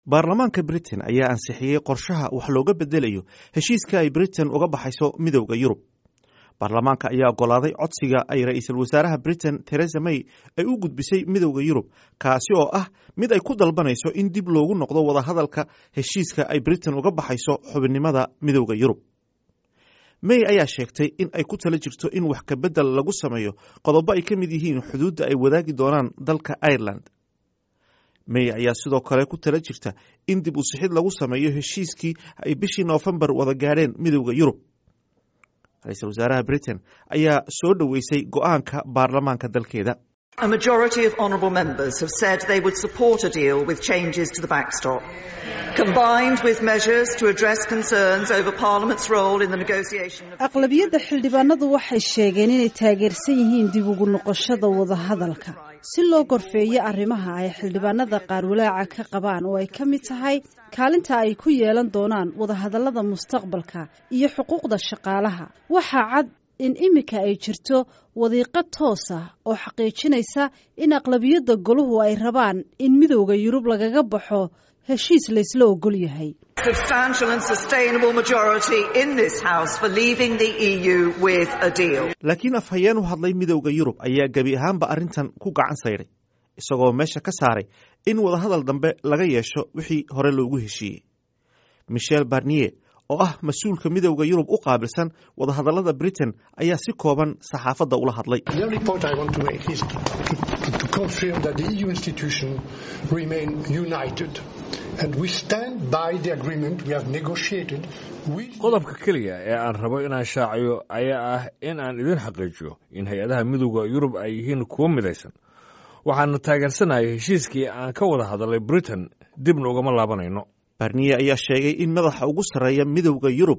baarlamaanka britain ayaa ansixiyey qorshaha wax looga bedelayo heshiiska ay britain uga baxayso midowda yurub baarlamaanka ayaa ogolaaday codsiga ay ra-iisul wasaaraha britain teresa may ay u gudbisay midowda yurub kaasi oo ah mid ay ku dalbanayso in dib loogu noqdo wadahadalka heshiiska ay britain uga baxayso xubinnimada midowda yurub may ayaa sheegtay in ay ku tala jirto in wax kabedel lagu sameeyo qodobo ay ka mid yihiin xuduudda ay wadaagi doonaan dalka ireland may ayaa sidoo kale ku tala jirta in dib u sixid lagu sameeyo heshiiskii ay bishii noofembar wada gaadheen midowda yurub ra-iisul wasaaraha britain ayaa soo dhoweysay go-aanka baarlamaanka dalkeeda A majority of honourable members have said they would support a deal with changes to the backstop, combined with measures to address concerns over Parliament's role in the negotiation of... aqlabiyadda xildhibaanadu waxay sheegeen inay taageersan yihiin dib ugu noqoshada wadahadalka si loo gorfeeyo arrimaha ay xildhibaanada qaar walaaca ka qabaan oo ay ka mid tahay kaalinta ay ku yeelan doonaan wadahadallada mustaqbalka iyo xuquuqda shaqaalaha waxaa cad in iminka ay jirto wadiiqo toos ah oo xaqiijinaysa in aqlabiyadda goluhu ay rabaan in midowda yurub lagaga baxo heshiis laysla ogol yahay substantial and sustainable majority in this house for leaving the EU with a deal. laakiin afhayeen u hadlay midowda yurub ayaa gebi ahaanba arrintan ku gacan sayday isagoo meesha ka saaray in wadahadal dambe laga yeesho wixii hore loogu heshiiyey michel barnier oo ah mas-uulka midowda yurub u qaabilsan wadahadallada britain ayaa si kooban saxaafadda ula hadlay The only point I want to make is to, to, to confirm that the EU institutions remain united and we stand by the agreement we have negotiated with qodobka keliya ee aan rabo inaan shaaciyo ayaa ah in aan idin xaqiijiyo in hay-adaha midowda yurub ay yihiin kuwo midaysan waxaana taageersanahay heshiiskii aan ka wada hadalay britain dibna ugama laabanayno barniye ayaa sheegay in madaxa ugu sarreeya midowda yurub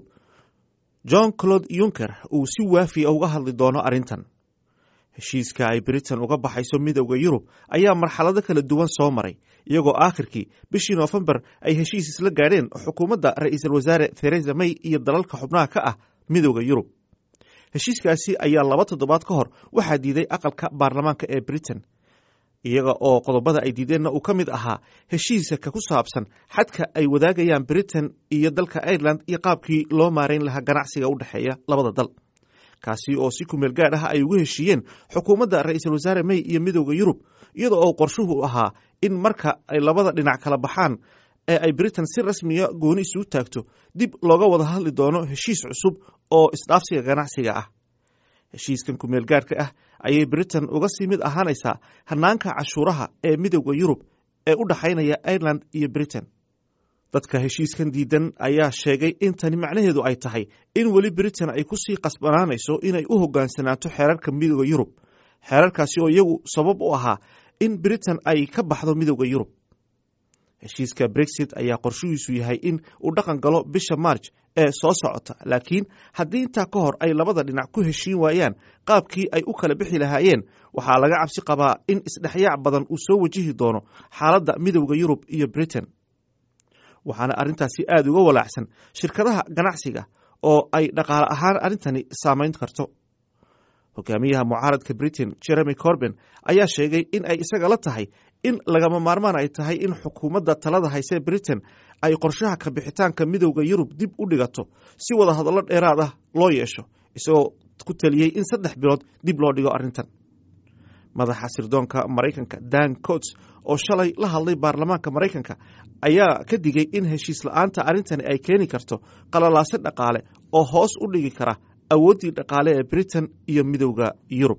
john claude yunker uu si waafiya uga hadli doono arrintan heshiiska ay britain uga baxayso midowda yurub ayaa marxalado kala duwan soo maray iyagoo aakhirkii bishii noofembar ay heshiis isla gaadheen xukuumadda ra-iisul wasaare theresa may iyo dalalka xubnaha ka ah midowda yurub heshiiskaasi ayaa laba toddobaad ka hor waxaa diiday aqalka baarlamaanka ee britain iyaga oo qodobada ay diideenna uu ka mid ahaa heshiiska ku saabsan xadka ay wadaagayaan britain iyo dalka ireland iyo qaabkii loo maarayn lahaa ganacsiga u dhexeeya labada dal kaasi oo si kumeel gaadh ah ay ugu heshiiyeen xukuumadda ra-iisul wasaare may iyo midowda yurub iyada oo qorshuhu ahaa in marka ay labada dhinac kala baxaan ee ay britain si rasmiya gooni isugu taagto dib looga wada hadli doono heshiis cusub oo isdhaafsiga ganacsiga ah heshiiskan kumeel gaadhka ah ayay britain uga sii mid ahaanaysaa hanaanka cashuuraha ee midowda yurub ee u dhexaynaya ireland iyo britain dadka heshiiskan diidan ayaa sheegay in tani macnaheedu ay tahay in weli britain ay kusii qasbanaanayso inay u hogaansanaato xeerarka midowda yurub xeerarkaasi oo iyagu sabab u ahaa in britain ay ka baxdo midowda yurub heshiiska brexit ayaa qorshihiisu yahay in uu dhaqan galo bisha march ee soo socota laakiin haddii intaa ka hor ay labada dhinac ku heshiin waayaan qaabkii ay u kala bixi lahaayeen waxaa laga cabsi qabaa in isdhexyaac badan uu soo wajihi doono xaaladda midowda yurub iyo britain waxaana arrintaasi aada uga walaacsan shirkadaha ganacsiga oo ay dhaqaale ahaan arrintani saamayn karto hogaamiyaha mucaaradka britain jeremy corben ayaa sheegay in ay isaga la tahay in lagama maarmaan ay tahay in xukuumadda talada hayse britain ay qorshaha ka bixitaanka midowda yurub dib u dhigato si wada hadallo dheeraad ah loo yeesho isagoo ku taliyey in saddex bilood dib loo dhigo arrintan madaxa sirdoonka maraykanka dan cots oo shalay la hadlay baarlamaanka maraykanka ayaa ka digay in heshiis la-aanta arrintani ay keeni karto qalalaase dhaqaale oo hoos u dhigi kara awooddii dhaqaale ee britain iyo midowda yurub